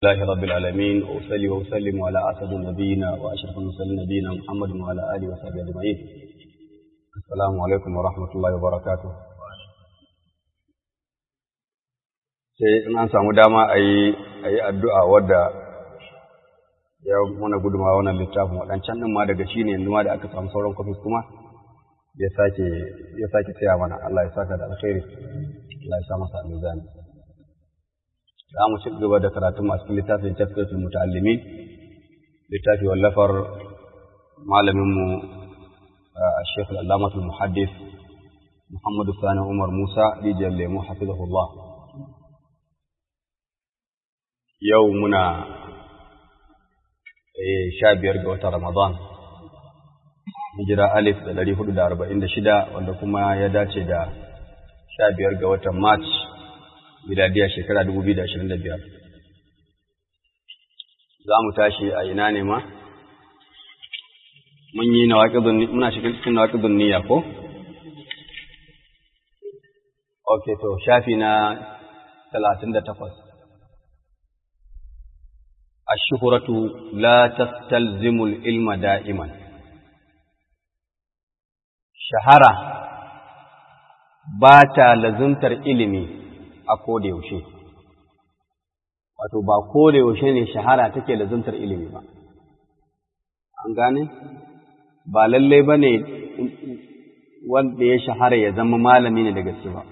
الله رب العالمين وأصلي وأسلم على أسد نبينا وأشرف المرسلين نبينا محمد وعلى آله وصحبه أجمعين السلام عليكم ورحمة الله وبركاته sai in an samu dama a yi addu'a wadda ya mana guduma wannan littafin waɗancan ɗin ma daga shi ne yanzu ma da aka samu sauran kwafis kuma ya sake tsaya mana Allah ya saka da alkhairi Allah ya sa masa mizani za mu ci gaba da karatu masu littafin tafsirul muta'allimin littafi wallafar malaminmu Sheikh Al-Allamah Al-Muhaddis Muhammad Sani Umar Musa rijiyar lemu hafizahullah yau muna sha biyar ga watan Ramadan hijira alif da ɗari hudu da arba'in da shida wanda kuma ya dace da sha biyar ga watan March miladiya shekara dubu biyu da ashirin da biyar. Za mu tashi a ina ne ma? Mun yi muna cikin nawaƙidun niyya ko? Ok, to, shafi na talatin da takwas. Ashuhuratu la tastalzimul ilma da'iman. Shahara ba ta lazuntar ilimi a koda yaushe wato ba koda yaushe ne shahara take lazuntar ilimi ba an gane ba lalle ba ne wanda ya shahara ya zama malami ne da gaske ba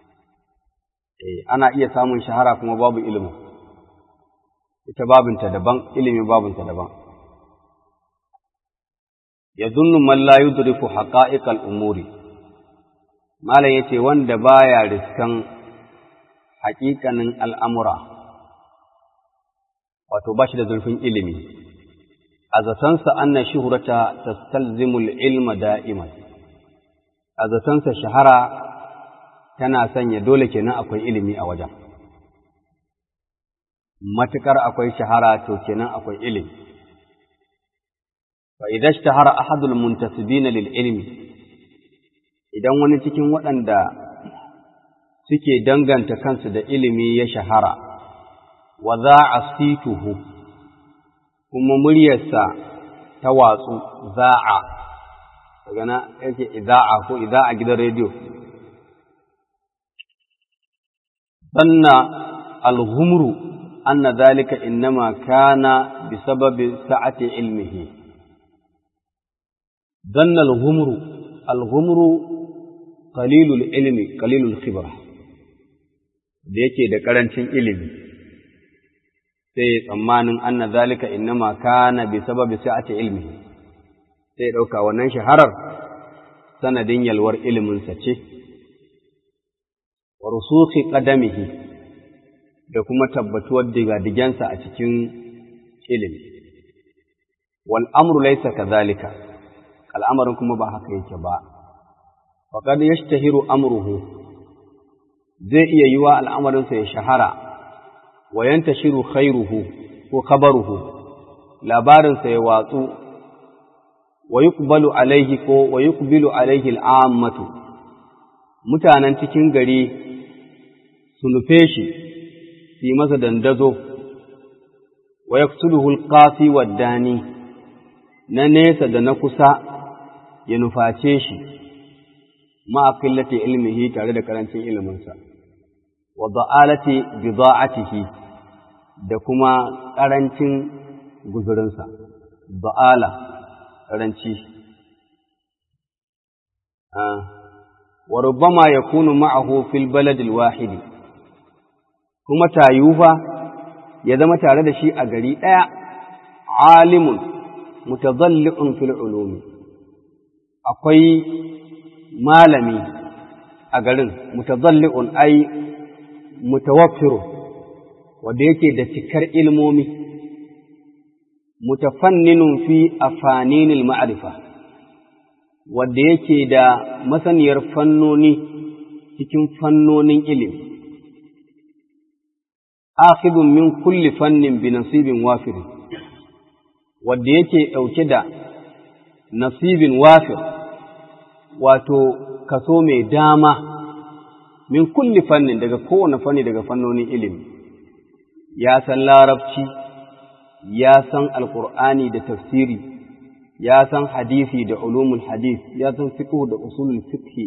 ana iya samun shahara kuma babu ilimi ita babinta daban ilimi babinta daban yadhunnu man la yudriku haqa'iqal umuri malam yace wanda baya riskan haƙiƙanin al'amura, wato ba shi da zurfin ilimi, a zatonsa annan shuhurata ta stalzimul ilma da'iman, a zatonsa shahara tana sanya dole kenan akwai ilimi a wajen. Matuƙar akwai shahara to kenan akwai ilimi. Fa idan shahara ahadul muntasibina lil ilmi idan wani cikin waɗanda suke danganta kansu da ilimi ya shahara, wa za a situhu, kuma muryarsa ta watsu za'a, daga na yake iza'a ko iza'a gidan rediyo. Sanna alhumru anna zalika innama kana bi sababi sa'ati ilmihi. Zanna alhumru, alhumru qalilul ilmi, qalilul khibra. da yake da ƙarancin ilimi sai tsammanin anna zalika innama kana bi sababi sa'ati ilmi sai ɗauka wannan shaharar sanadin yalwar iliminsa ce wa rusukhi qadamihi da kuma tabbatuwar digadigensa a cikin ilimi wal amru laysa kadhalika al'amarin kuma ba haka yake ba faqad yashtahiru amruhu zai iya yi wa al'amarinsa ya shahara, wa yanta shiru khairuhu ko kabaruhu, labarinsa ya watsu, wa yi alaihi ko wa yi alaihi al'ammatu, mutanen cikin gari su nufe shi, su yi masa dandazo, wa ya ƙasi waddani, na nesa da na kusa ya nuface shi, ma'aƙillata ilmihi tare da ƙarancin iliminsa. wa da'alati bida'atihi da kuma ƙarancin guzurinsa da'ala ƙaranci wa rubbama yakunu ma'ahu fil balad wahid kuma tayufa ya zama tare da shi a gari ɗaya alimun mutadalli'un fil ulumi akwai malami a garin mutadalli'un ai mutawaffiru wanda yake da cikar ilmomi mutafanninun fi afaninil ma'arifa wanda yake da masaniyar fannoni cikin fannonin ilimi akhidun min kulli fannin bi nasibin wafir wanda yake ɗauke da nasibin wafir wato kaso mai dama min kulli fannin daga kowane fanni daga fannonin ilimi ya san larabci ya san alkur'ani da tafsiri ya san hadisi da ulumul hadis ya san fiqh da usulul fiqh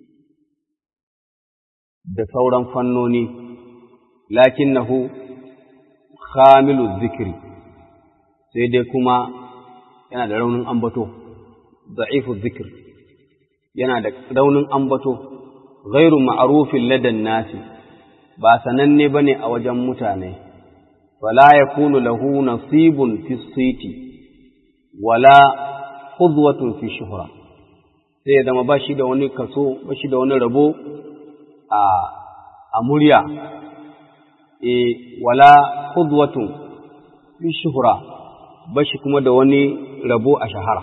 da sauran fannoni lakinnahu khamilu zikri sai dai kuma yana da raunin ambato da'ifu zikr yana da raunin ambato ghairu ma'rufin ladan nasi ba sananne bane a wajen mutane wala yakunu lahu nasibun fi siti wala khudwatun fi shuhra sai ya zama bashi da wani kaso bashi da wani rabo a a murya e wala khudwatun fi shuhra bashi kuma da wani rabo a shahara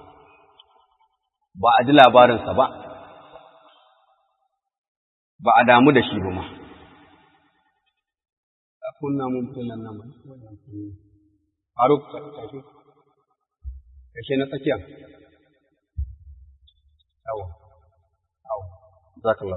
ba a ji labarinsa ba ba a damu da shi ba ma a kunna mun filan nan ba faruk tashi kashe na tsakiya awo awo zakallah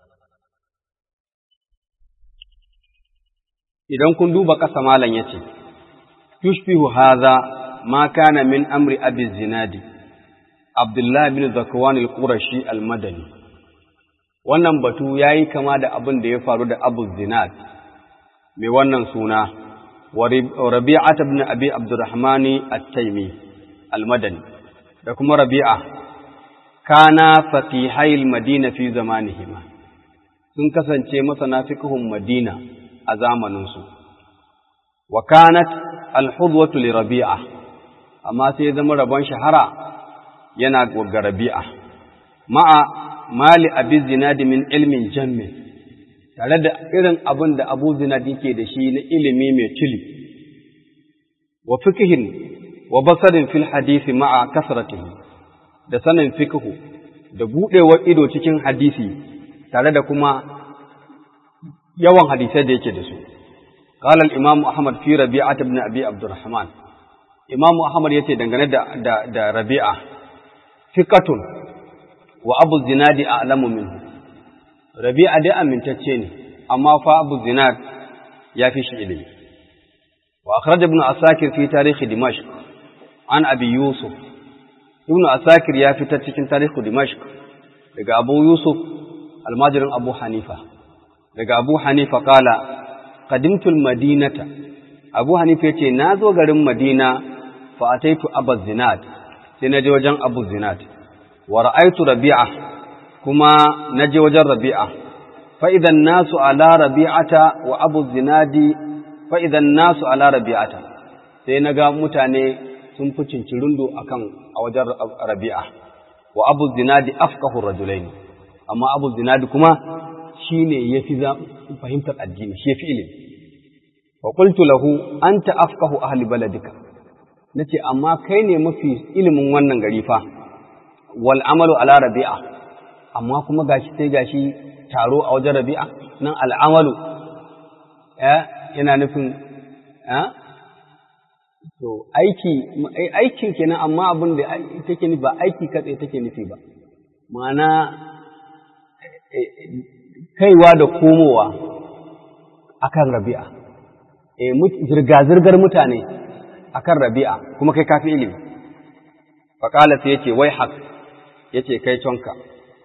idan kun duba ƙasa malam yace yushbihu hadha ma kana min amri abi zinadi abdullah bin zakwan al-qurashi al-madani wannan batu yayi kama da abin da ya faru da abu zinad mai wannan suna wa rabi'at ibn abi abdurrahman at-taymi al-madani da kuma rabi'a kana faqihai al-madina fi zamanihima sun kasance masana fiqhun madina a zamaninsu wa kanat al-hudwatu li rabi'a amma sai zama rabon shahara yana ga rabi'a ma'a mali abi zinadi min ilmin jammi tare da irin abin da abu zinadi ke da shi na ilimi mai tuli wa fikihin wa basarin fil hadisi ma'a kasratihi da sanin fikihu da buɗewar ido cikin hadisi tare da kuma yawan hadisai da yake da su قال الإمام أحمد في ربيعة بن أبي عبد الرحمن إمام أحمد يتي دنگane da da, da Rabi'a fiqatun wa Abu Zinad a'lamu minhu Rabi'a dai amintacce ne amma fa Abu Zinad ya fi shi ilimi wa akhraj ibn Asakir fi tarikh Dimashq an Abi Yusuf Ibn Asakir ya fitar cikin tarikh Dimashq daga Abu Yusuf almajirin Abu Hanifa daga Abu Hanifa kala qadimtul madinata Abu Hanifa yace na zo garin Madina fa ataitu Abu Zinad sai naje wajen Abu Zinad wa ra'aitu Rabi'a kuma naje wajen Rabi'a fa idan nasu ala Rabi'ata wa Abu Zinadi fa idan nasu ala Rabi'ata sai naga mutane sun fi cincirundo akan a wajen Rabi'a wa Abu Zinadi afqahu rajulaini amma Abu Zinadi kuma shine yafi fahimtar addini shi yafi ilimi wa qultu lahu anta afqahu ahli baladika nace amma kai ne mafi ilimin wannan gari fa wal amalu ala rabi'a amma kuma gashi sai gashi taro a wajen rabi'a nan al amalu eh yana nufin eh to aiki aikin kenan amma abin da take nufi ba aiki katse take nufi ba ma'ana kaiwa da komowa akan rabi'a zirga-zirgar mutane akan rabi'a kuma kai kafi ilimi faƙala sai yace wai haq yace kai tonka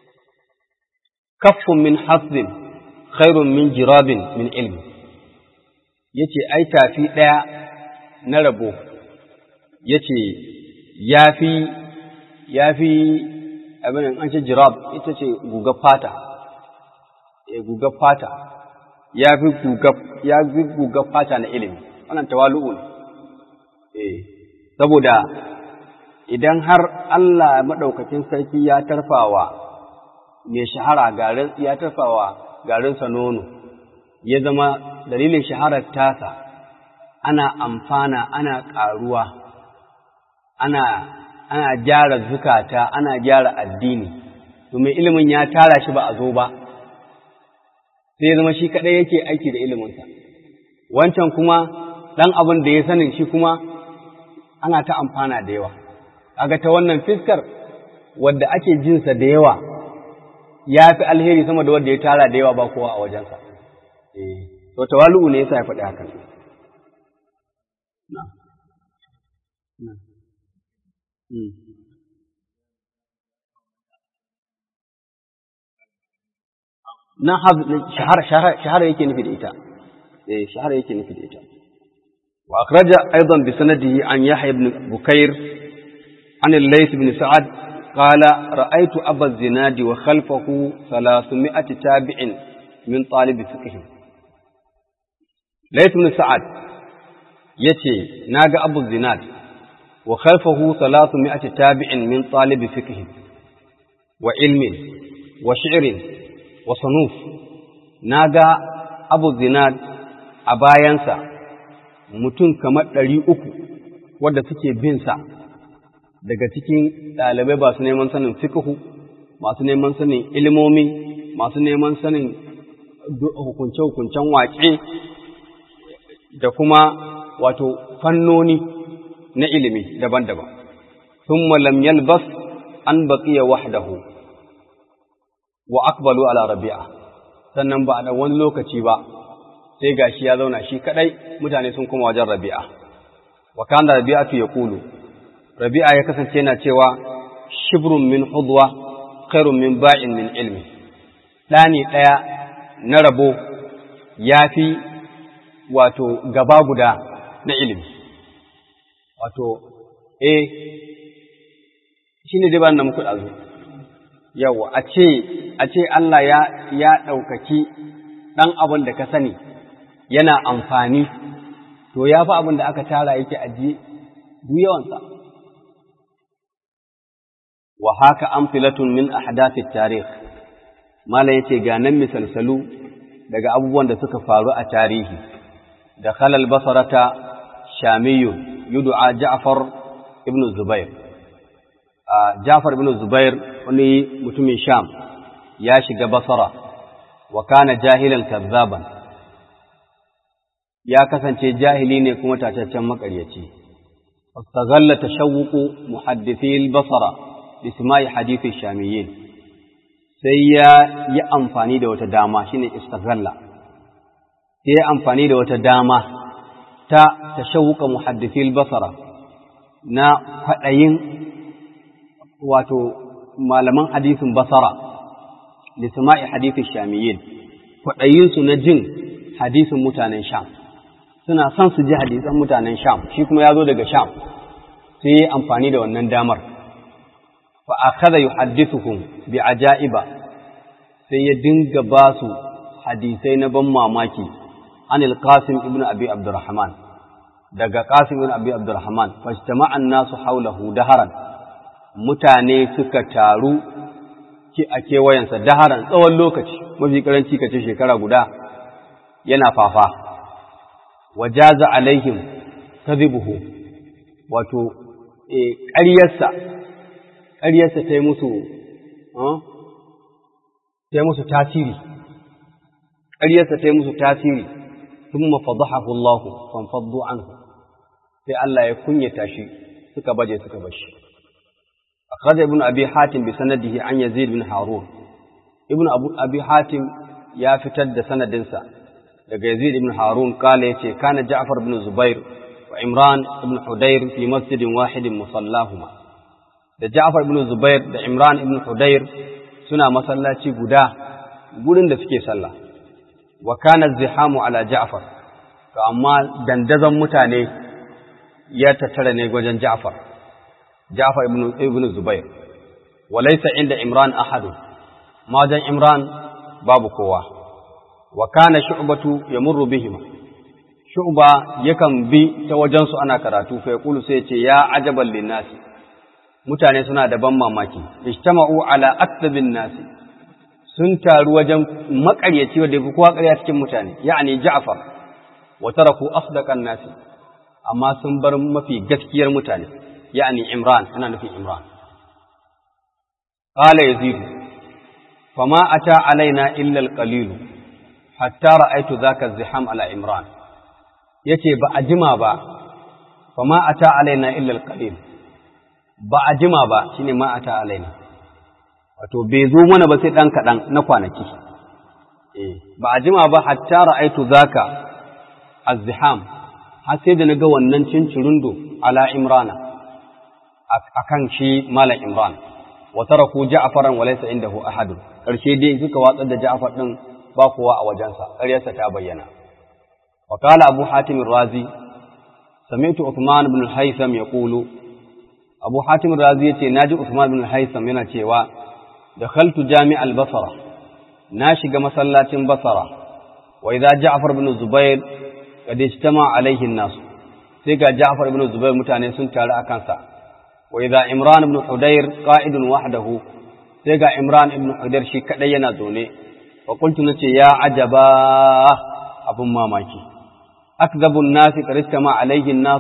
kaffun min hasbin khairun min jirabin min ilmi yace ai tafi ɗaya na rabo yace yafi yafi abin an ce jirab ita ce gugar fata e gugar fata ya fi ya fi gugar fata na ilimi wannan tawalu'u ne eh saboda idan har Allah madaukakin sarki ya tarfawa mai shahara garin ya tarfawa garin sa nono ya zama dalilin shaharar tasa ana amfana ana ƙaruwa ana ana gyara zukata ana gyara addini to mai ilimin ya tara shi ba a zo ba sai zama shi kaɗai yake aiki da iliminsa wancan kuma ɗan abin da ya sanin shi kuma ana ta amfana da yawa kaga ta wannan fiskar wadda ake jinsa da yawa ya fi alheri sama da wadda ya tara da yawa ba kowa a wajensa to tawalu'u ne yasa ya faɗi haka na na na shahara shahara yake nufi da ita eh shahara yake nufi da ita wa akhraja aidan bi sanadihi an yahya ibn bukair an al-layth ibn sa'ad qala ra'aytu aba zinadi wa khalfahu 300 tabi'in min talib fiqh layth ibn sa'ad yace naga abu zinad wa khalfahu 300 tabi'in min talib fiqh wa ilmin wa shi'rin wa sanuf naga abu zinad a bayansa mutum kamar ɗari uku wadda suke binsa daga cikin ɗalibai ba su neman sanin fikihu masu neman sanin ilimomi masu neman sanin hukunce-hukuncen waƙe da kuma wato fannoni na ilimi daban-daban sun lam yalbas an baƙiya wahdahu wa akbalu ala rabi'a sannan ba da wani lokaci ba sai gashi ya zauna shi kadai mutane sun kuma wajen rabi'a wa kana rabi'atu yaqulu rabi'a ya kasance yana cewa shibrun min hudwa khairun min ba'in min ilmi dani daya na rabo yafi wato gaba guda na ilimi wato eh shine dai ba nan muku dazu yawa a ce a ce Allah ya ya daukaki dan abin da ka sani yana amfani to ya fi abin da aka tara yake ajiye duk yawansa wa haka amfilatun min ahdathi tarikh mala yace ga nan misalsalu daga abubuwan da suka faru a tarihi da khalal basarata shamiyu yud'a ja'far ibn zubair ja'far ibn zubair wani mutumin sham ya shiga basara wa kana jahilan kazzaban ya kasance jahili ne kuma tataccen makaryaci fastaghalla tashawuqu muhaddisi al-basra isma'i hadithi shamiyyin sai ya yi amfani da wata dama shine istaghalla sai ya amfani da wata dama ta tashawuqa muhaddisi al-basra na fadayin wato malaman hadisin basara lisma'i hadithi shamiyyin fadayinsu na jin hadisin mutanen sham suna son su ji hadisan mutanen Sham shi kuma ya zo daga Sham sai yi amfani da wannan damar fa akhadha yuhaddithuhum bi ajaiba sai ya dinga ba su hadisai na ban mamaki anil qasim ibn abi abdurrahman daga qasim ibn abi abdurrahman fajtama'an nasu haulahu daharan mutane suka taru ki a kewayensa daharan tsawon lokaci mafi karanci kace shekara guda yana fafa wajaza alaihim kadhibuhu wato ƙaryarsa ƙaryarsa ta yi musu ta yi musu tasiri ƙaryarsa ta yi musu tasiri thumma fadahahu Allah fanfaddu anhu sai Allah ya kunyata shi suka baje suka bashi akhraja ibn abi hatim bi sanadihi an yazid bin harun ibn abu abi hatim ya fitar da sanadinsa daga Yazid ibn Harun kala yace kana Ja'far ibn Zubair wa Imran ibn Hudayr fi masjidin wahidin musallahuma da Ja'far ibn Zubair da Imran ibn Hudayr suna masallaci guda gurin da suke sallah wa kana zihamu ala Ja'far to amma dandazon mutane ya tattara ne wajen Ja'far Ja'far ibn ibn Zubair wa laysa inda Imran ahadu ma wajen Imran babu kowa wa kana shu'batu yamurru bihima shu'ba yakan bi ta wajen su ana karatu fa yaqulu sai ce ya ajaban linnasi mutane suna da ban mamaki ijtama'u ala aktabin nasi sun taru wajen makaryaci wanda yafi kowa ƙarya cikin mutane ya'ani Ja'far wa taraku asdaqan nasi amma sun bar mafi gaskiyar mutane ya'ani Imran ana nufin Imran qala yazid fama ata alaina illa al-qalil hatta ra'aitu zaka ziham ala imran yace ba a jima ba fa ma ata alaina illa alqalil ba a jima ba shine ma ata alaina wato bai zo mana ba sai dan kadan na kwanaki eh ba a jima ba hatta ra'aitu zaka azziham har sai da na ga wannan cincirundo ala imrana akan shi malam imran wa taraku ja'faran wa laysa indahu ahad karshe dai suka watsar da ja'far din ba kowa a wajensa ƙaryarsa ta bayyana wa qala abu hatim razi sami'tu uthman ibn al-haytham yaqulu abu hatim razi yace naji uthman ibn al-haytham yana cewa dakhaltu jami' al-basra na shiga masallacin basra wa idza ja'far ibn zubair kad ijtama alayhi an-nas sai ga ja'far ibn zubair mutane sun taru a kansa wa idza imran ibn hudayr qa'idun wahdahu sai ga imran ibn hudayr shi kadai yana zaune wa qultu nace ya ajaba abun mamaki akdhabu an-nasi kad ijtama alayhi an-nas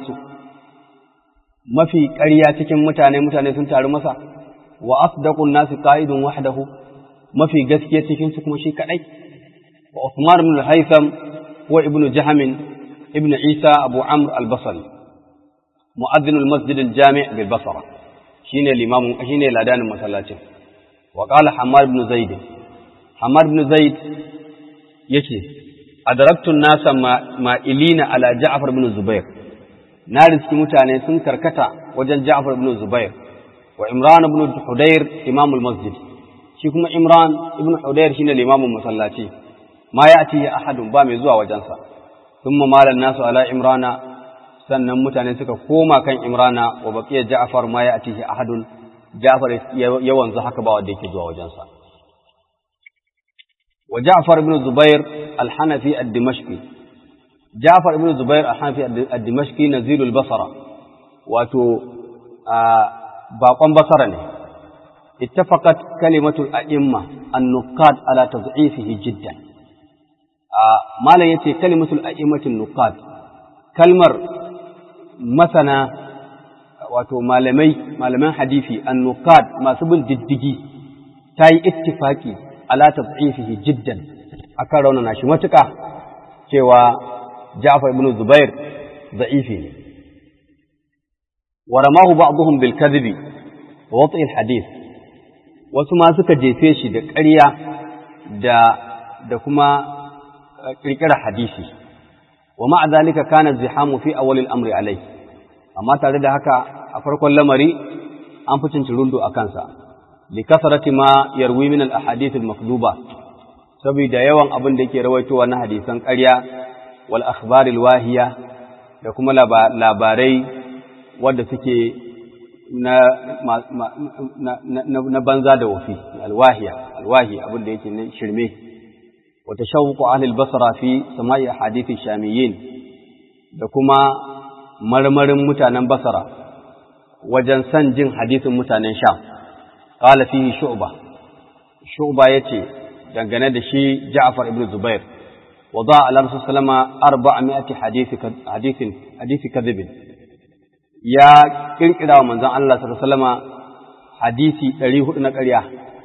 mafi ƙarya cikin mutane mutane sun taru masa wa asdaqu an-nasi qa'idun wahdahu mafi gaskiya cikin su kuma shi kadai wa Uthman ibn al-Haytham wa ibn Jahm ibn Isa Abu Amr al-Basri mu'adhdhin al-masjid al-jami' bil Basra shine limamin shine ladanin masallacin wa qala Hammad ibn Zaid Hammad ibn Zaid yace adraktu an-nasa ma'ilina ala Ja'far ibn Zubair na riski mutane sun karkata wajen Ja'far ibn Zubair wa Imran ibn Hudayr imamul masjid shi kuma Imran ibn Hudayr shine limamin masallaci ma ya'ti ahadun ba mai zuwa wajensa thumma malan nasu ala Imrana sannan mutane suka koma kan Imrana wa baqiya Ja'far ma ya'ti ahadun Ja'far yawan zu haka ba wanda yake zuwa wajensa wa Ja'far ibn Zubair al-Hanafi ad-Dimashqi Ja'far ibn Zubair al-Hanafi ad-Dimashqi nazilul Basra wato baƙon basara ne اتفقت كلمة الأئمة النقاد على تضعيفه جدا ما لا يتي كلمة الأئمة النقاد كلمة مثلا wato malamai malaman hadisi annuqad masu bin diddigi ta yi ittifaki ala tad'ifihi jiddan akan raunana shi matuƙa cewa Ja'far ibn Zubair da'ifi ne wa ramahu ba'dhum bil kadhibi wa wat'i al hadith wasu ma suka jefe shi da ƙarya da da kuma ƙirƙirar hadisi wa ma'a zalika kana zihamu fi awwalil amri alai amma tare da haka a farkon lamari an fi cincirundo a kansa li kasarati ma yarwi min al ahadith al makduba saboda yawan abin da yake rawaitowa na hadisan ƙarya wal akhbar al wahiya da kuma labarai wadda suke na, na, banza da wafi alwahiya alwahi abin da yake na shirme wata shawuku ahlul basra fi sama'i hadithi shamiyyin da kuma marmarin mutanen basra wajen san jin hadithin mutanen sham qala fihi shu'ba shu'ba yace dangane da shi ja'far ibn zubair wada ala rasul sallama 400 hadisi hadithin hadisi kadhibin ya kirkira wa manzon Allah sallallahu alaihi wasallama hadisi 400 na ƙarya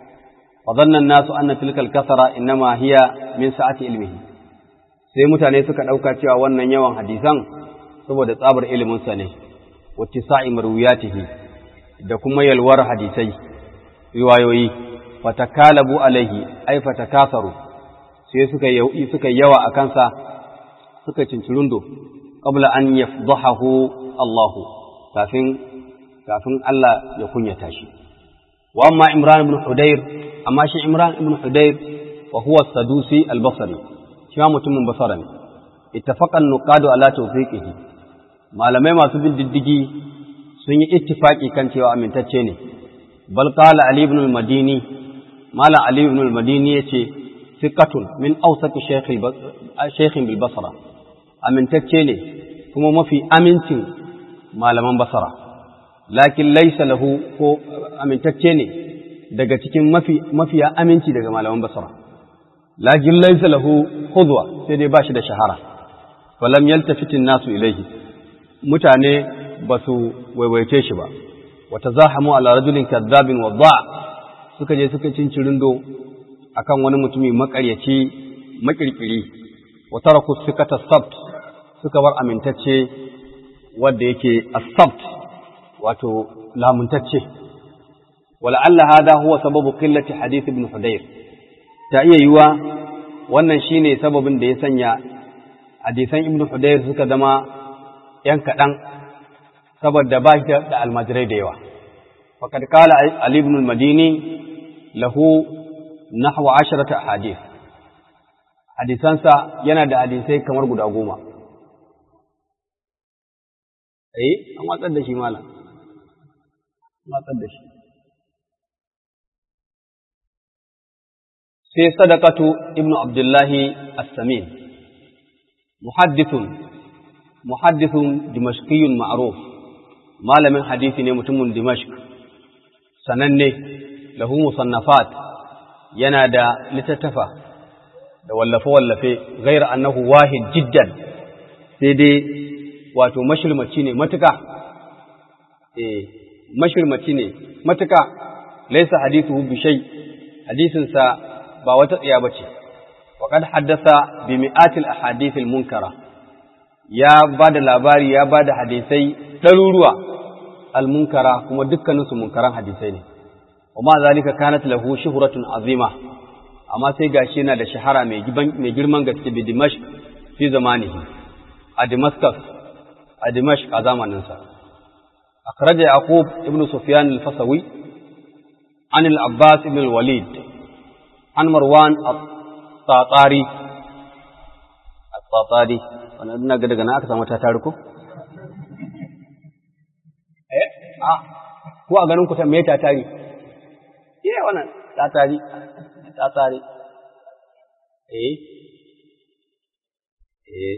wa dhannan nasu anna tilkal kasara innama hiya min sa'ati ilmihi sai mutane suka dauka cewa wannan yawan hadisan saboda tsabar ilimin sa ne wa tisa'i marwiyatihi da kuma yalwar hadisai riwayoyi fatakalabu alaihi ay fatakasaru sai suka yi suka yawa akan sa suka cincirundo qabla an yafdahahu Allahu kafin kafin Allah ya kunyata shi wa amma Imran ibn Hudayr amma shi Imran ibn Hudayr wa huwa Sadusi al-Basri shi ma mutumin Basra ne ittafaqa an-nuqadu ala tawfiqihi malamai masu bin diddigi sun yi ittifaki kan cewa amintacce ne bal qala Ali ibn al-Madini mala Ali ibn al-Madini yace thiqatun min awsaq shaykh shaykh bil Basra amintacce ne kuma mafi amincin malaman basara lakin laisa lahu ko amintacce ne daga cikin mafi mafiya aminci daga malaman basara lakin laisa lahu khudwa sai dai bashi da shahara falam yaltafitin nasu ilaihi mutane ba su waiwaice shi ba wa tazahamu ala rajulin kadhabin wadda suka je suka cincirindo akan wani mutumi makaryaci makirkiri wa taraku sikata sabt suka bar amintacce wanda yake asabt wato lamuntacce wala'alla hada huwa sababu qillati hadith ibn hudayr ta iya yiwa wannan shine sababin da ya sanya hadisan ibn hudayr suka zama ‘yan kaɗan saboda ba shi da almajirai da yawa. Faƙad kala Ali ibn al-Madini lahu nahwa asharata hadith. Hadisansa yana da hadisai kamar guda goma. Eh, an watsar da shi malam. An watsar da shi. sai sadaqatu ibnu abdullahi as-samin muhaddithun muhaddithun dimashqiyyun ma'ruf malamin hadisi ne mutumin dimashq sananne lahu musannafat yana da littattafa da wallafe wallafe ghayra annahu wahid jiddan sai dai wato mashirmaci ne matuka eh mashirmaci ne matuka laysa hadithuhu bi shay hadisinsa ba wata tsiya ba ce, waƙad haddasa bi mi'atil ahadithil munkara, ya ba da labari ya ba da hadisai ɗaruruwa al-munkara kuma dukkaninsu munkaran hadisai ne, amma zalika kanat lahu shuhuratun azima, amma sai gashi yana da shahara mai girman gaske bi Dimash fi zamanihi, a Damascus, a Dimash a zamaninsa. أخرج يعقوب ابن سفيان الفصوي عن العباس بن الوليد عن مروان الطاطاري الطاطاري wannan ina ga daga na aka samu ta tariku eh ah ko a ganin ku ta me ta tari eh wannan ta tari ta tari eh eh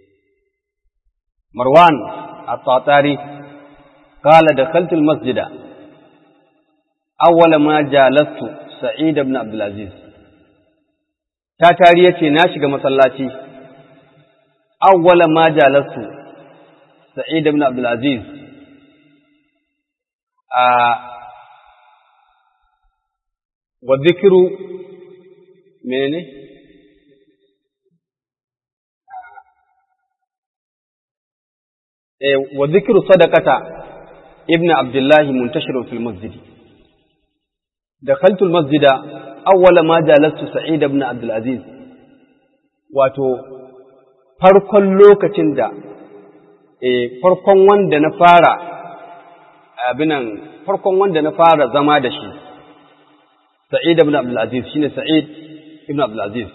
Marwan at-Tatari قال دخلت المسجد أول ما جالست سعيد بن عبد العزيز ta tari ya ce na shiga masallaci awwala ma jalastu sa'id ibn abdul aziz a wa dhikru menene eh wa dhikru sadaqata ibn abdullah muntashirun fil masjid dakhaltu al masjida awwala ma jalastu Sa'id ibn Abdul Aziz wato farkon lokacin da eh farkon wanda na fara abinan farkon wanda na fara zama da shi Sa'id ibn Abdul Aziz shine Sa'id ibn Abdul Aziz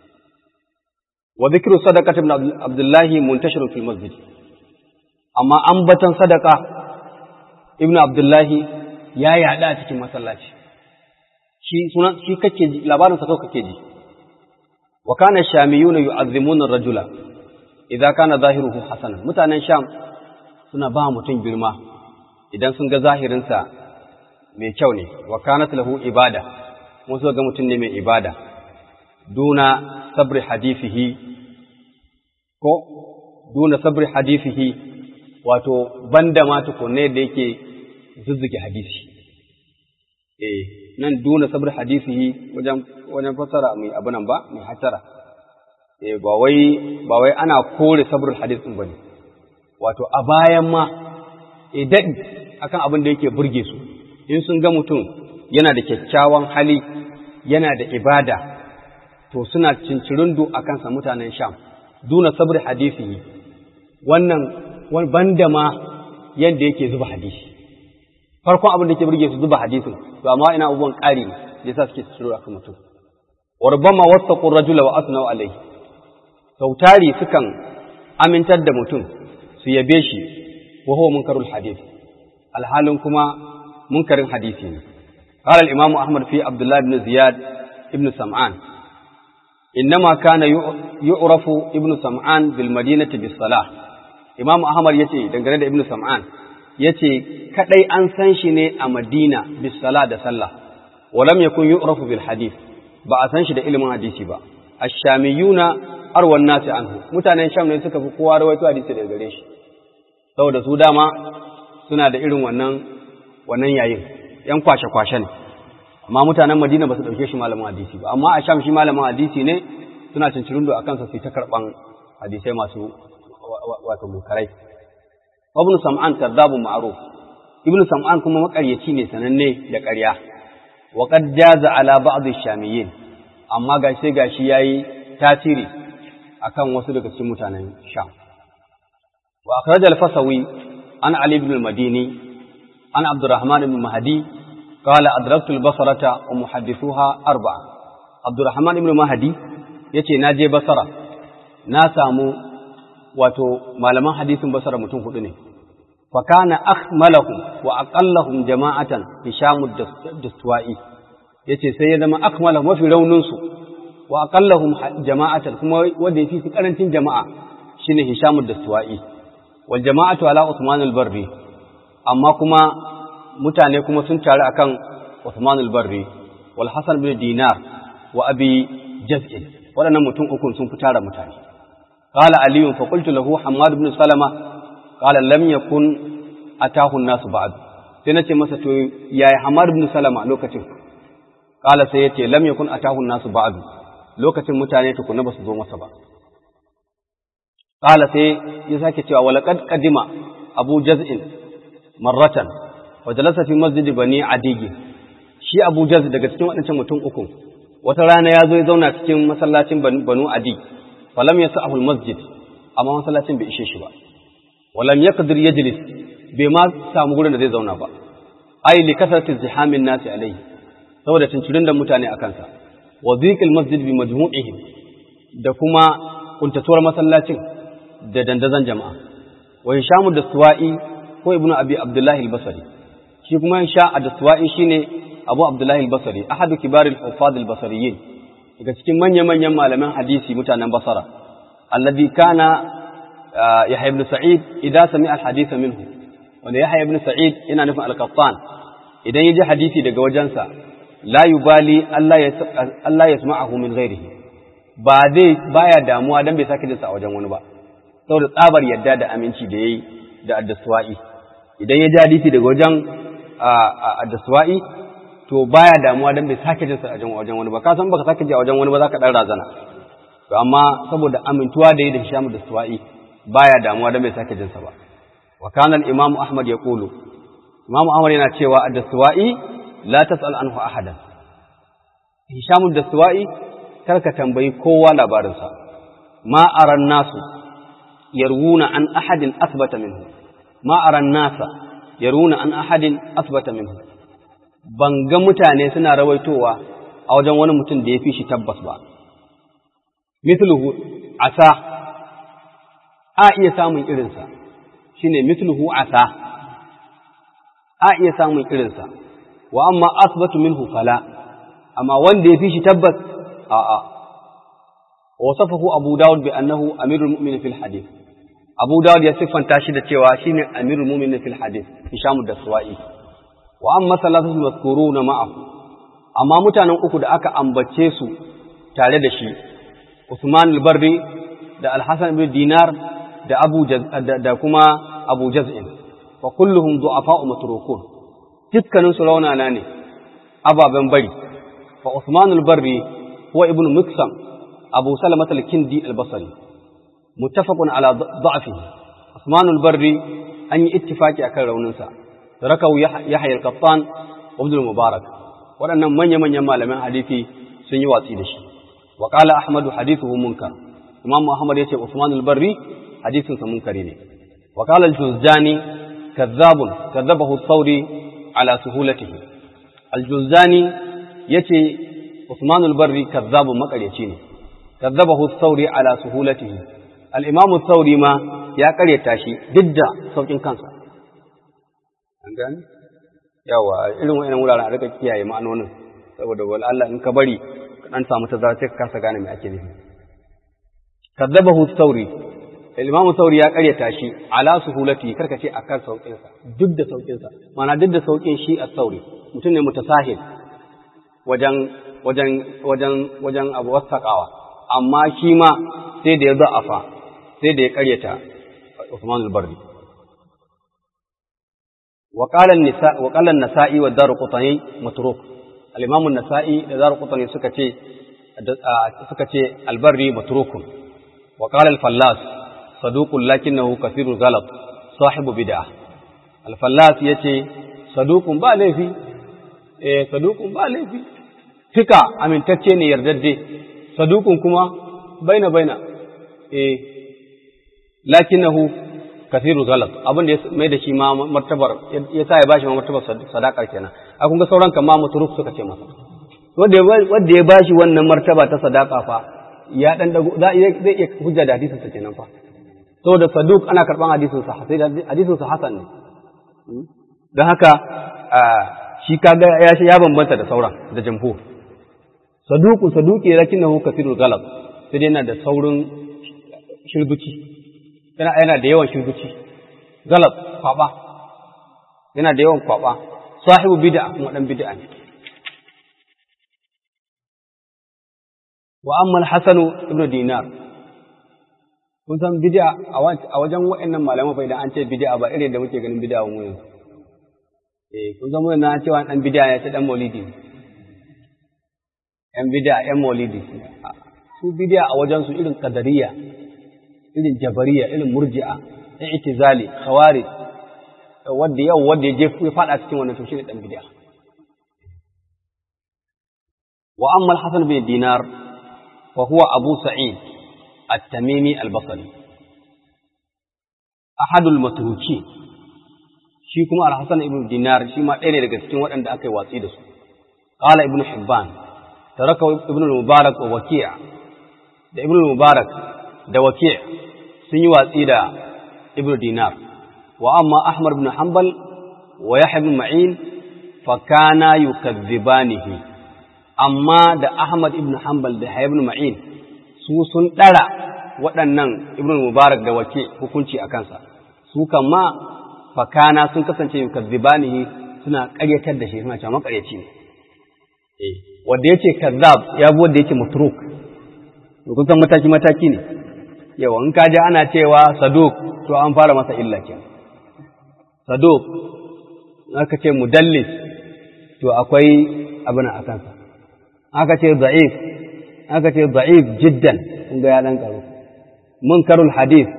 wa dhikru sadaqati ibn Abdullah muntashir fil masjid amma ambatan sadaqa ibn Abdullah ya yada cikin masallaci shi sunan shi kake ji labarin sa kawai kake ji wa kana shamiyuna yu'azzimuna ar-rajula idza kana zahiruhu hasanan mutanen sham suna ba mutum girma idan sun ga zahirin sa mai kyau ne wa kanat lahu ibada mun so ga mutum ne mai ibada duna sabri hadithihi ko duna sabri hadithihi wato banda ma tukunne da yake zuzzuge hadisi eh nan duna sabr hadisihi wajen wajen fassara mai abu nan ba mai hatara eh ba wai ba wai ana kore sabrul hadis din bane wato a bayan ma eh dadi akan abin da yake burge su in sun ga mutum yana da kyakkyawan hali yana da ibada to suna cincirundu a kansa mutanen sham duna sabr hadisihi wannan wani banda ma yadda yake zuba hadisi farkon abin da ke burge su zuba hadisin to amma ina abubuwan ƙari ne da yasa suke tsiro akan mutum wa rubbama wasaqu rajula wa asnau alayhi sautari sukan amintar da mutum su yabe shi wa huwa munkarul hadith alhalin kuma munkarin hadisi ne قال الإمام أحمد في عبد الله بن زياد ابن سمعان إنما كان يعرف ابن سمعان بالمدينة بالصلاة إمام أحمد يتي دنگره ابن سمعان ya ce kaɗai an san shi ne a Madina bisala da sallah, walam yakun yu'rafu bil hadith ba a san shi da ilimin hadisi ba, ashamiyuna arwan nasi anhu mutanen sham ne suka fi kowa rawaito hadisi daga gare shi, saboda su dama suna da irin wannan wannan yayin, ‘yan kwashe-kwashe ne, amma mutanen Madina ba su ɗauke shi malamin hadisi ba, amma a sham shi malamin hadisi ne suna cincirindo a kansa su ta karɓan hadisai masu wato munkarai. ibn sam'an kadhabun ma'ruf ibn sam'an kuma makaryaci ne sananne da ƙarya wa qad jaza ala ba'd ash-shamiyyin amma gashi gashi yayi tasiri akan wasu daga cikin mutanen sham wa akhraj al-fasawi an ali ibn al-madini an abdurrahman ibn mahdi qala adraktu al-basrata wa muhaddithuha arba'a abdurrahman ibn mahdi yace na je basara na samu wato malaman hadisin basara mutum hudu ne fa kana akmalahum wa aqallahum jama'atan hisham ad-dastuwa'i yace sai ya zama akmalahum mafi raunin su wa aqallahum jama'atan kuma wanda yafi su karancin jama'a shine hisham ad-dastuwa'i wal jama'atu ala usman al-barri amma kuma mutane kuma sun taru akan usman al-barri wal hasan bin dinar wa abi jaz'in waɗannan mutum uku sun fi tara mutane قال علي فقلت له حماد بن سلمة قال لم يكن أتاه الناس بعد sai nace masa to yayi Hamad ibn Salama lokacin kala sai yace lam yakun atahu nasu ba'd lokacin mutane tukuna basu zo masa ba kala sai ya sake cewa walaqad qadima Abu Jaz'in marratan wa jalasa fi masjid bani Adigi shi Abu Jaz daga cikin waɗancan mutum uku wata rana ya zo ya zauna cikin masallacin Banu Adi falam yasahu almasjid amma masallacin bai ishe shi ba walam yaqdir yajlis bai ma samu gurin da zai zauna ba ai li kasrati zihamin nasi alaihi saboda cincirin da mutane a kansa wa dhiqil masjid bi majmu'ihim da kuma kuntatuwar masallacin da dandazon jama'a wa hishamu da suwa'i ko ibnu abi abdullahi al-basri shi kuma sha da suwa'i shine abu abdullahi al-basri ahadu kibaril hufaz al-basriyin daga cikin manya-manyan malaman hadisi mutanen basara alladhi kana yahya ibn sa'id idan sami al-hadith minhu wanda yahya ibn sa'id yana nufin al-qattan idan yaji hadisi daga wajensa la yubali Allah ya Allah yasma'ahu min ghairihi ba dai baya damuwa dan bai sake jinsa a wajen wani ba saboda tsabar yadda da aminci da yayi da addaswa'i idan ya ji hadisi daga wajen addaswa'i to baya damuwa dan bai sake jinsa a wajen wani ba ka san baka sake ji a wajen wani ba zaka dan razana to amma saboda amintuwa da yi da Hisham da Suwa'i baya damuwa dan bai sake jinsa ba wa kana al-Imam Ahmad yaqulu Imam Ahmad yana cewa ad-Suwa'i la tas'al anhu ahadan Hisham da Suwa'i karka tambayi kowa labarinsa ma aran nasu yarwuna an ahadin asbata minhu ma aran nasa yarwuna an ahadin asbata minhu ban ga mutane suna rawaitowa a wajen wani mutum da ya fi shi tabbas ba. Mithluhu asa, a iya samun irinsa, shi ne mithluhu asa, a iya samun irinsa, wa amma asbatu minhu fala, amma wanda ya fi shi tabbas, a'a. Wasafahu Abu Dawud bi annahu amirul mu'minin fil hadith. Abu Dawud ya siffanta shi da cewa shine amirul mu'minin fil hadith, Hishamu da Suwa'i. wa amma salatu mazkuruna ma'ahu amma mutanen uku da aka ambace su tare da shi Usman al-Barri da Al-Hasan ibn Dinar da Abu da kuma Abu Jaz'in fa kulluhum du'afa'u matrukun dukkanin su raunana ne ababen bari fa Usman al-Barri huwa ibn Miksam Abu Salamah al-Kindi al-Basri muttafaqun ala da'fihi Usman al-Barri an yi ittifaki akan rauninsa rakau Yahya al-Qattan wa Ibn Mubarak waɗannan manya-manyan malaman hadisi sun yi watsi da shi wa qala Ahmad hadithuhu munkar Imam Muhammad yace Usman al-Barri hadisin sa munkari ne wa qala al-Juzjani kadhabun kadhabahu thawri ala suhulatihi al-Juzjani yace Usman al-Barri kadhabun makaryaci ne kadhabahu thawri ala suhulatihi al-Imam thawri ma ya karyata shi duk da saukin kansa an gani yawa irin wa'annan wuraren a rika kiyaye ma'anonin saboda wal Allah in ka bari ka dan samu tazara sai ka kasa gane me ake nufi kadzabahu sauri Imam Sauri ya karyata shi ala suhulati karka ce akan saukin sa duk da saukin sa mana duk da saukin shi a sauri mutum ne mutasahil wajen wajen wajen wajen abu wasaqawa amma shi ma sai da ya za'afa sai da ya karyata Uthman al-Barri وقال النساء وقال النسائي والدار قطني متروك الإمام النسائي والدار قطني سكتي سكتي البري متروك وقال الفلاس صدوق لكنه كثير غلط صاحب بدعة الفلاس يتي صدوق با لفي eh saduqun ba laifi fika amintacce ne yardadde saduqun kuma baina baina eh lakinnahu kathiru galat abin da ya mai da shi ma martabar ya sa ya bashi ma martabar sadakar kenan a kun ga sauran kan ma muturuk suka ce masa wanda wanda ya bashi wannan martaba ta sadaka fa ya dan dago zai iya hujja da hadisin sa kenan fa saboda saduk ana karban hadisin sa sai hadisin sa hasan ne don haka shi kaga ya ya bambanta da sauran da jamhur saduku saduki lakinnahu kathirul galab sai dai yana da saurin shirguci yana yana da yawan shirguci galab kwaba yana da yawan kwaba sahibu bid'a kuma dan bid'a ne wa amma al-hasan ibn dinar kun san bid'a a wajen wa'annan malaman fa idan an ce bid'a ba irin da muke ganin bid'a mu yanzu eh kun san mun na cewa dan bid'a ya ce dan maulidi yan bid'a yan maulidi su bid'a a wajen su irin qadariya irin jabariya irin murji'a i'tizali khawarij wanda yau wanda ya je ya fada cikin wannan to shine dan bid'a wa amma al-hasan bin dinar wa huwa abu sa'id at-tamimi al-basri ahadul matruki shi kuma al-hasan ibn dinar shi ma ɗaya ne daga cikin waɗanda aka yi watsi da su qala ibn hibban taraka ibn al-mubarak wa waki' da ibn al-mubarak da waki' sun yi watsi da ibn dinar wa amma ahmad ibn hanbal wa yahya ibn ma'in fa kana yukazzibanihi amma da ahmad ibn hanbal da yahya ibn ma'in su sun dara waɗannan ibn mubarak da wake hukunci a kansa su ma fa kana sun kasance yukazzibanihi suna ƙaryatar da shi suna cewa maƙaryaci ne eh wanda yace kazzab ya bi wanda yake mutruk kun san mataki mataki ne yawa in ka ji ana cewa saduk to an fara masa illa kenan saduk aka ce mudallis to akwai abin a kansa aka ce da'if aka ce da'if jiddan kun ga ya dan karo munkarul hadith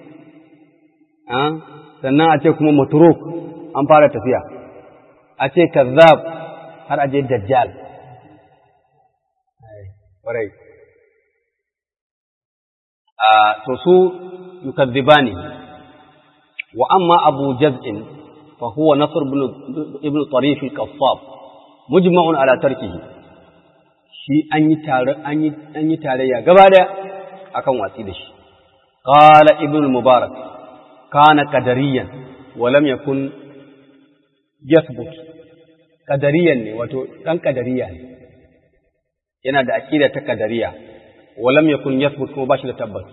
sannan a ce kuma matruk an fara tafiya a ce kazzab har a je dajjal ƙwarai to su yukazzibani wa amma abu jaz'in fa huwa nasr ibn tarif al-qassab mujma'un ala tarkihi shi an yi tare an yi an yi tarayya gaba da akan watsi da shi qala ibn mubarak kana qadariyan wa lam yakun yathbut qadariyan ne wato dan qadariya ne yana da aqida ta qadariya ولم يكن يثبت كما باش تبت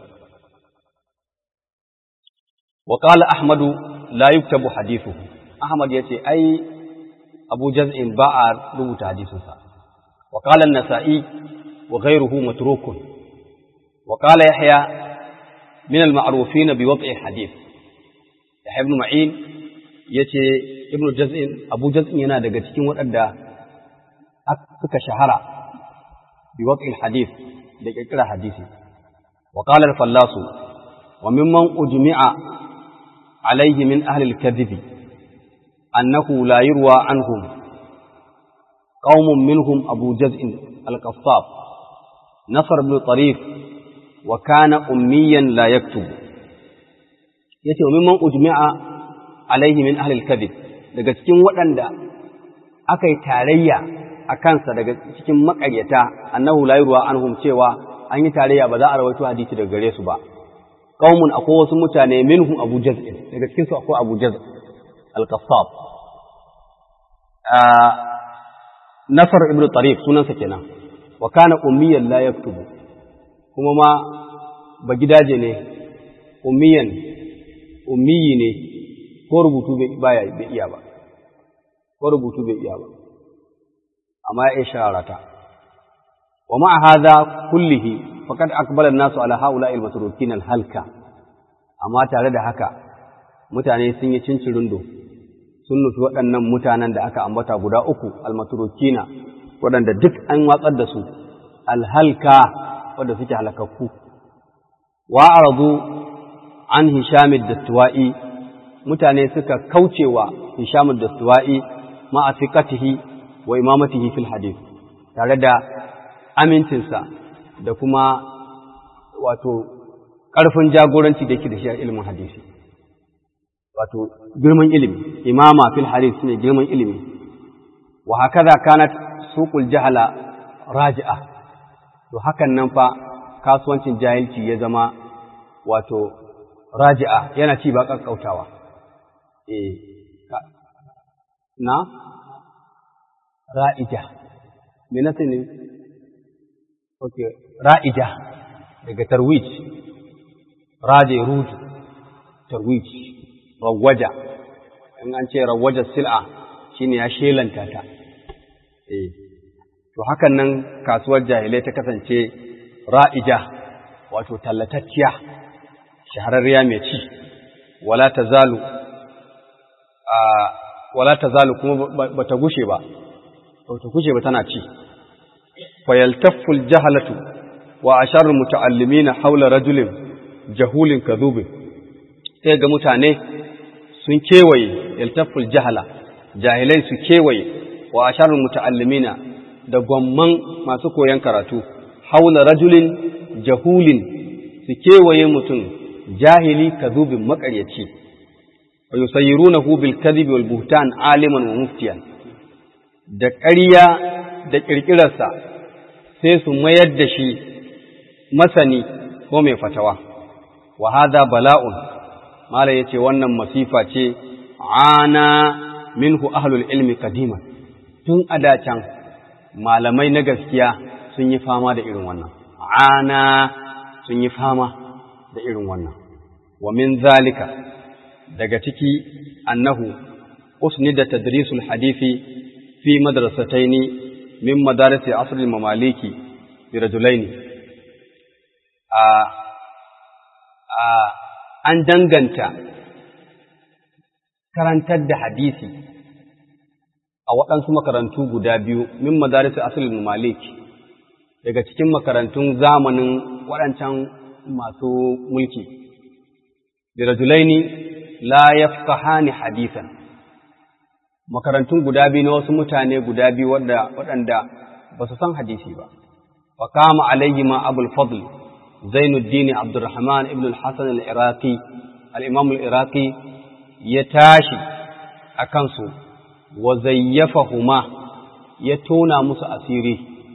وقال أحمد لا يكتب حديثه أحمد يتي أي أبو جزء باع ربط حديثه وقال النسائي وغيره متروك وقال يحيى من المعروفين بوضع الحديث يحيى بن معين yace ibnu jaz'in abu jaz'in yana daga cikin waɗanda suka shahara bi wad'il hadith da kirkira hadisi wa qala al-fallas wa mimman ujmi'a alayhi min ahli al-kadhib annahu la yurwa anhum qaumun minhum abu jaz'in al-qassab nasr ibn tarif wa kana ummiyan la yaktubu yace wa mimman ujmi'a alayhi min ahli al-kadhib daga cikin waɗanda aka yi tarayya a kansa daga cikin makaryata annahu la yurwa anhum cewa an yi tarayya ba za a rawaito hadisi daga gare su ba qaumun akwai wasu mutane minhum abu jaz daga cikin su akwai abu jaz al-qassab nasar ibn tarif sunansa kenan wa kana ummiyan la yaktubu kuma ma ba gidaje ne ummiyan ummiyi ne ko rubutu bai iya ba ko rubutu bai iya ba amma ya sharata wa ma hadha kullihi faqad aqbala an-nasu ala haula'i al-matrukin al-halka amma tare da haka mutane sun yi cincirindo sun nufi waɗannan mutanen da aka ambata guda uku al-matrukina waɗanda duk an watsar da su al-halka wanda suke halakakku wa aradu an hisham ad-dastuwa'i mutane suka kaucewa hisham ad-dastuwa'i ma'a thiqatihi wa imamatihi fil hadith tare da amincinsa da kuma wato ƙarfin jagoranci da yake da shi a ilimin hadisi wato girman ilimi imama fil hadith ne girman ilimi wa hakaza kanat suqul jahala raji'a to hakan nan fa kasuwancin jahilci ya zama wato raji'a yana ci ba kakkautawa eh na ra'ija me na ne okay ra'ija daga tarwij raje ruju tarwij rawaja in an ce rawaja sil'a shine ya shelanta ta eh to hakan nan kasuwar jahilai ta kasance ra'ija wato tallatacciya shahararriya mai ci wala tazalu a wala tazalu kuma bata gushe ba bata gushe ba tana ci fayaltaffu aljahalatu wa asharul muta'allimina hawla rajulin jahulin kadhubin sai ga mutane sun kewaye yaltaffu aljahala jahilai su kewaye wa asharul muta'allimina da gwamman masu koyon karatu haula rajulin jahulin su kewaye mutum jahili kadhubin makaryaci wa yusayyirunahu bil kadhibi wal buhtan aliman wa muftiyan da ƙarya da ƙirƙirarsa sai su mayar da shi masani ko mai fatawa wa hadha bala'un mala yace wannan masifa ce ana minhu ahlul ilmi qadiman tun adacan malamai na gaskiya sun yi fama da irin wannan ana sun yi fama da irin wannan wa min zalika daga ciki annahu usnida tadrisul hadisi fi madrasataini min madarisi asr al-mamaliki bi rajulaini a a an danganta karantar da hadisi a waɗansu makarantu guda biyu min madarisi asr al-mamaliki daga cikin makarantun zamanin waɗancan masu mulki bi rajulaini la yafqahani hadisan makarantun guda biyu na wasu mutane guda biyu waɗanda ba su san hadisi ba wa kama alayhi ma abul fadl zainuddin abdurrahman ibn al-hasan al-iraqi al-imam al-iraqi ya tashi a kansu wa zayyafahuma ya tona musu asiri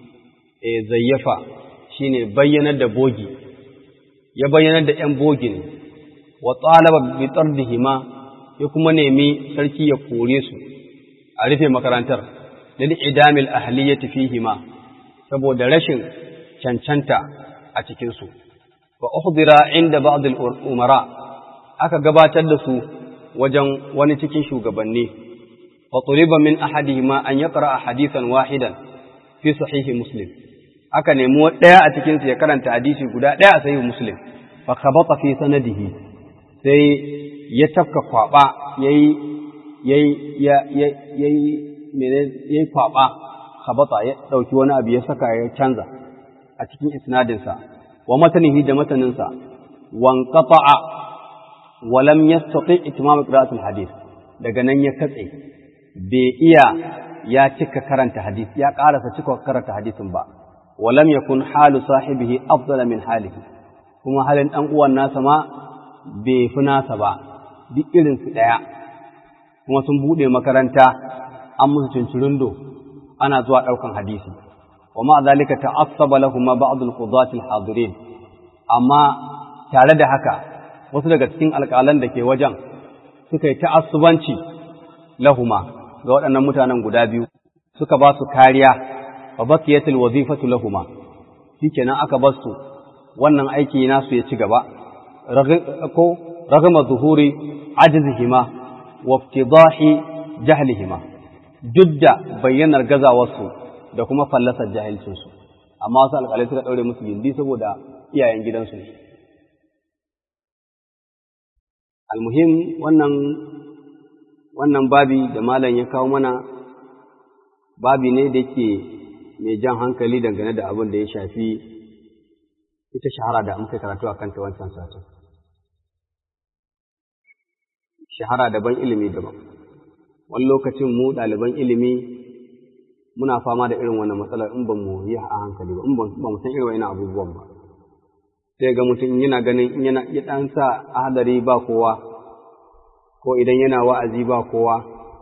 e zayyafa shine bayyanar da bogi ya bayyanar da ‘yan bogi ne wa tsalaba bi tsardihima ya kuma nemi sarki ya kore su a rufe makarantar lil idamil ahliyyati fihima saboda rashin cancanta a cikin su wa uhdira inda ba'd al umara aka gabatar da su wajen wani cikin shugabanni wa tuliba min ahadihima an yaqra hadithan wahidan fi sahihi muslim aka nemi ɗaya a cikin su ya karanta hadisi guda ɗaya a sahihi muslim fa khabata fi sanadihi sai ya tafka kwaba yayi yayi ya yayi mene yayi kwaba khabata ya dauki wani abu ya saka ya canza a cikin isnadin sa wa matanihi da matanin sa wan qata'a wa lam yastati itmam qira'at al-hadith daga nan ya katse bai iya ya cika karanta hadisi ya karasa cika karanta hadisin ba wa lam yakun halu sahibihi afdala min halihi kuma halin dan uwan nasa ma bai fi nasa ba duk irin su daya kuma sun bude makaranta an musu cincirindo ana zuwa daukan hadisi wa ma zalika ta'assaba lahum ba'd al-qudat al-hadirin amma tare da haka wasu daga cikin alƙalan da ke wajen suka yi ta'assubanci lahuma ga waɗannan mutanen guda biyu suka ba su kariya wa baqiyatul wazifatu lahuma shikenan aka bar su wannan aiki nasu ya ci gaba ko ragama zuhuri ajzihima wa iftidahi jahlihima duk da bayyanar gazawarsu da kuma fallasar jahilcinsu amma wasu alƙalai suka ɗaure musu gindi saboda iyayen gidansu ne almuhim wannan wannan babi da malam ya kawo mana babi ne da ke mai jan hankali dangane da abin da ya shafi ita shahara da muka karatu a kanta wancan satin. Shahara daban ilimi daban. Wani lokacin mu ɗaliban ilimi muna fama da irin wannan matsalar in ba mu yi a hankali ba, in ba mu san irin wani abubuwan ba. Sai ga mutum yana ganin in yana ya ɗan sa hadari ba kowa, ko idan yana wa'azi ba kowa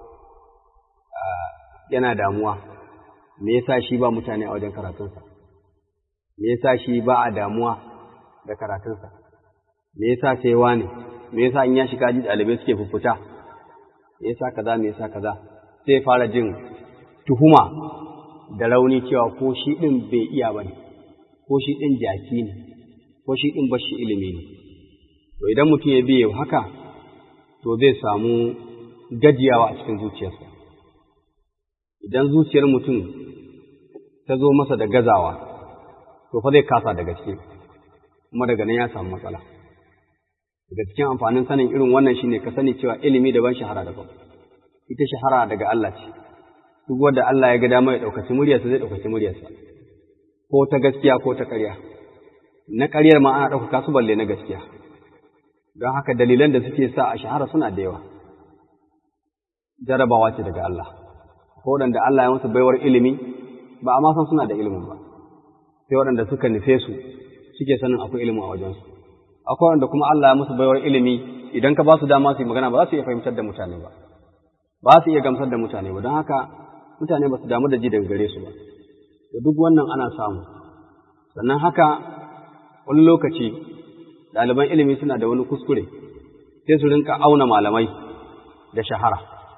yana damuwa me yasa shi ba mutane a wajen karatunsa me yasa shi ba a damuwa da karatunsa me yasa sai wane me yasa in ya shiga ji ɗalibai suke fuffuta me yasa kaza me yasa kaza sai fara jin tuhuma da rauni cewa ko shi ɗin bai iya ba ne ko shi ɗin jaki ne ko shi ɗin bashi ilimi ne to idan mutum ya biye haka to zai samu gajiyawa a cikin zuciyarsa idan zuciyar mutum ta zo masa da gazawa to fa zai kasa da gaske kuma daga nan ya samu matsala daga cikin amfanin sanin irin wannan shine ka sani cewa ilimi daban shahara daban ita shahara daga Allah ce duk wanda Allah ya ga dama ya ɗaukaci muryarsa zai ɗaukaci muryarsa ko ta gaskiya ko ta ƙarya na ƙaryar ma ana ɗaukaka su balle na gaskiya don haka dalilan da suke sa a shahara suna da yawa jarabawa ce daga Allah ko waɗanda Allah ya musu baiwar ilimi ba a ma san suna da ilimin ba sai waɗanda suka nufe su suke sanin akwai ilimin a wajensu akwai waɗanda kuma Allah ya musu baiwar ilimi idan ka ba su dama su yi magana ba za su iya fahimtar da mutane ba ba su iya gamsar da mutane ba don haka mutane ba su damu da ji daga gare su ba da duk wannan ana samu sannan haka wani lokaci ɗaliban ilimi suna da wani kuskure sai su rinka auna malamai da shahara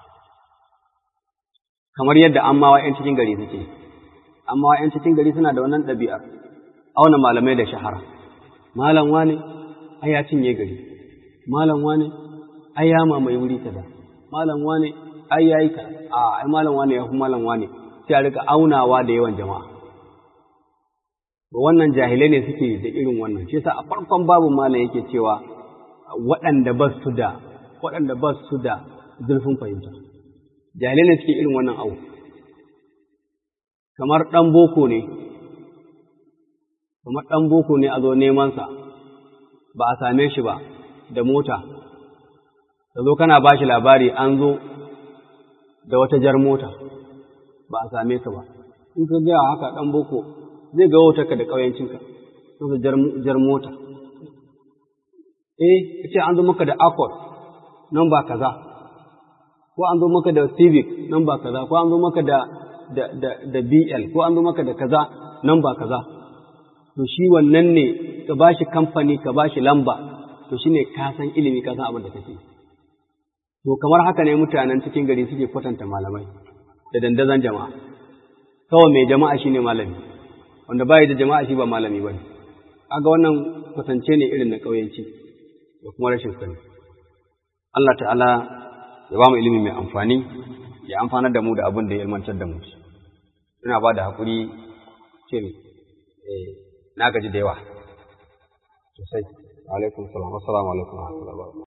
kamar yadda ammawa 'yan cikin gari suke ammawa 'yan cikin gari suna da wannan ɗabi'ar auna malamai da shahara malam wane ai ya cinye gari malam wane ai ya mamaye wuri kaza malam wane ai yayi ka a ai malam wane ya fi malam wane sai a rika aunawa da yawan jama'a to wannan jahilai ne suke da irin wannan shi yasa a farkon babu malam yake cewa waɗanda ba su da waɗanda ba su da zurfin fahimta jahilai ne suke irin wannan abu kamar ɗan boko ne kamar ɗan boko ne a zo nemansa ba a same shi ba da mota ka zo kana ba shi labari an zo da wata jar mota ba a same ka ba in ka gaya haka ɗan boko zai ga wutarka da ƙauyancinka sun jar mota eh ka ce an zo maka da accord nan ba kaza ko an zo maka da civic nan ba kaza ko an zo maka da da da da BL ko an zo maka da kaza nan ba kaza to shi wannan ne ka bashi kamfani ka bashi lamba to shine ka san ilimi ka san abin da kake to kamar haka ne mutanen cikin gari suke kwatanta malamai da dandazon jama'a kawai mai jama'a shine malami wanda bai da jama'a shi ba malami bane kaga wannan kwatance ne irin na kauyanci da kuma rashin sani Allah ta'ala ya ba mu ilimi mai amfani ya amfanar da mu da abin da ya ilmantar da mu ina ba da haƙuri ce eh na gaji da yawa sosai alaikum salam assalamu alaikum wa rahmatullahi